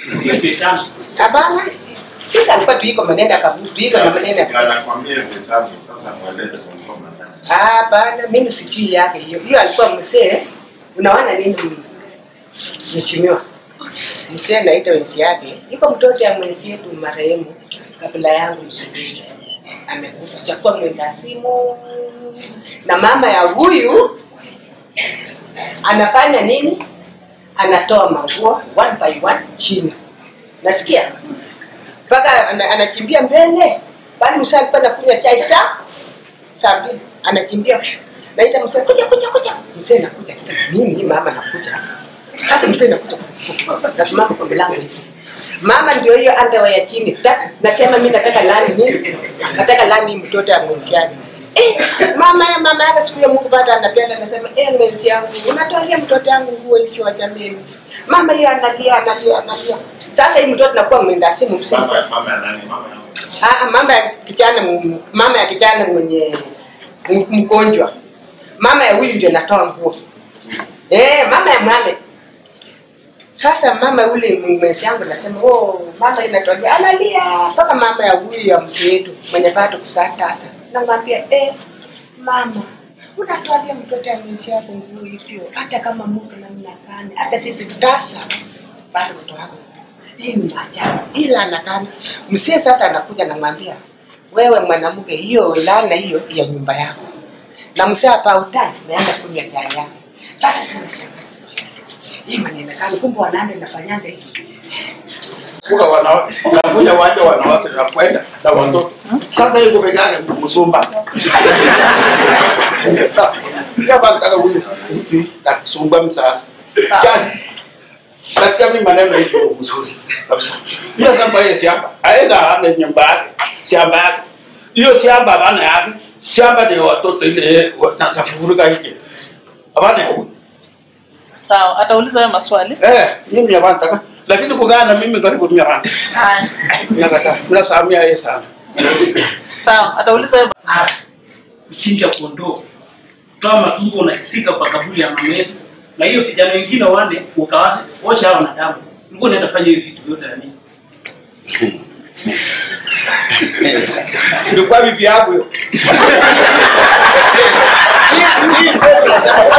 Sio vitano. Hapana. Sisi alikuwa tuiko maneno ya kaburi, tuiko na maneno ya anakwambia vitabu sasa mweleze kwa ngoma ndani. Hapana, mimi sijui yake hiyo. Hiyo alikuwa mzee. Unaona nini mheshimiwa? Mzee naita wenzi yake. Iko mtoto ya mwenzi yetu marehemu kabla yangu msubiri. Amekufa chakuwa mwenda simu. Na mama ya huyu anafanya nini? Anatoa manguo one by one chini. Nasikia? Mpaka ana- anakimbia mbele. Bali mzee alikuwa anakunywa chai saa saa mbili anakimbia naita mzee kuja kuja kuja mzee nakuja kisema mimi mama nakuja sasa mzee nakuja nasimama kwa milango hivi mama ndio hiyo underwear ya chini ta, nasema mimi nataka lani nini nataka lani mtoto ya mwenziani Eh, mama ya mama yake siku ya Mungu baada anapenda anasema eh mwenzi yangu unatoalia mtoto yangu nguo ikiwa jameni mama hiyo analia analia analia sasa hii mtoto nakuwa mwenda simu mzee Mama mama ya nani? Mama ya Ah, mama ya kijana m- mama ya kijana mwenye m- mgonjwa mama ya huyu ndio natoa nguo eh mama ya mwame sasa mama ule mwezi yangu nasema oh mama inatoa analia mpaka mama ya huyu ya mzee wetu mwenye bado kusaa tasa namwambia eh mama unatwalia mtoto ya mwezi yako nguo hivyo hata kama mtu namna gani hata sisi tasa bado mtoto wako hii ni maajabu ila anakana msie sasa anakuja namwambia wewe mwanamke hiyo lana hiyo ya nyumba yako na msie hapa utani naenda kunywa chai yako sasa sana shangazi hii maneno kama kumbe wanaume nafanyanga hivi kuka wanawake nakuja wanja wanawake na kwenda na watoto sasa hiyo kupigana msumba kama nataka huyu mtu na kusumba msasa yani katika mimi maneno hivyo mzuri kabisa hiyo shamba hiyo shamba aenda ame nyumba yake shamba yake hiyo shamba bana yake shamba ndio watoto ile wanasafurika hiki abana huyu Sawa, atauliza hayo maswali. eh mimi hapana lakini kukaa na mimi karibu mia hapana Haya. Nakata, nasamia yeye sana. Sawa, atauliza hayo Ah, kuchinja kondoo, toa matumbo unasika kwa kaburi ya mama yetu, na hiyo vijana wengine wane ukawase osha hao wanadamu. Ulikuwa unaenda fanya hiyo vitu vyote ya nini? Ilikuwa bibi yangu hiyo. Hii- hii ndio tunasema.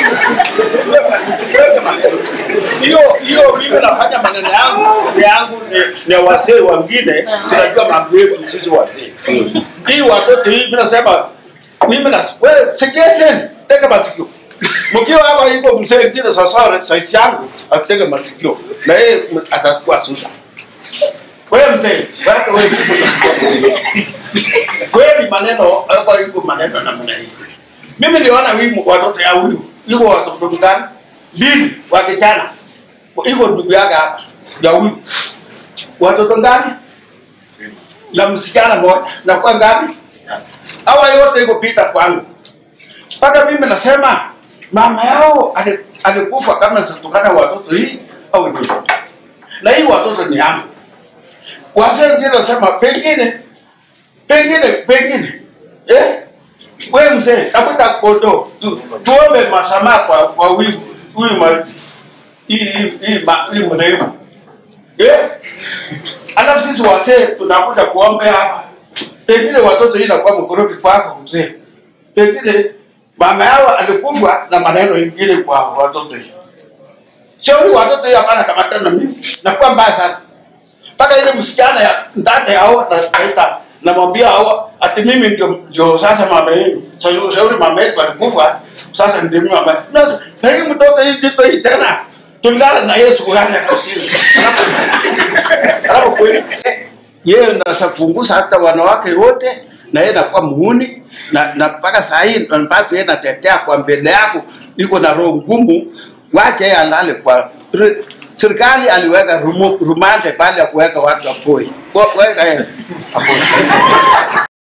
Hiyo hiyo mimi nafanya maneno yangu ni yangu ni, ni wasee wengine tunajua mambo yetu sisi wasee. Hii watoto hii mimi nasema mimi na wewe suggestion tega masikio. Mkiwa hapa hivyo mzee mwingine sasa sasa yangu atega masikio na yeye atakuwa suda. Wewe mzee, wewe wewe. Kweli maneno hapa iko maneno namna hii. Mimi niliona huyu watoto ya huyu, yuko watoto ngani? Mbili wa kijana. Iko ndugu yake hapa ya huyu. Watoto ngani? Na msichana mmoja. Na kwa ngapi? Hawa yote iko pita kwangu. Mpaka mimi nasema mama yao ali- alikufa kama sitokana watoto hii au ni na hii watoto ni yangu. Wazee wengine wanasema pengine pengine pengine eh wewe mzee tafuta kondo tu, tuombe masamaha kwa kwa huyu huyu ma hii hii hii ma- hii mrembo eh alafu sisi wazee tunakuja kuombe hapa pengine watoto hii inakuwa mkorofi kwako mzee pengine mama yao alikufa na maneno ingine kwa watoto hii shauri watoto hii hapana kamata na mimi nakuwa mbaya sana mpaka ile msichana ya ndani yao naita namwambia hao ati mimi ndio ndio sasa mama yenu Sasa shauri mama yetu alikufa sasa ndio mimi mama na, na hii mtoto hii kitu hii tena tulingana na Yesu gani akasini alafu kweli yeye nasafungusa hata wanawake wote na yeye nakuwa muhuni na na mpaka saa hii mpaka yeye natetea kwa mbele yako iko na roho ngumu wache yeye alale kwa re- serikali aliweka rumu- rumande pale ya kuweka watu apoi weka yeye apoi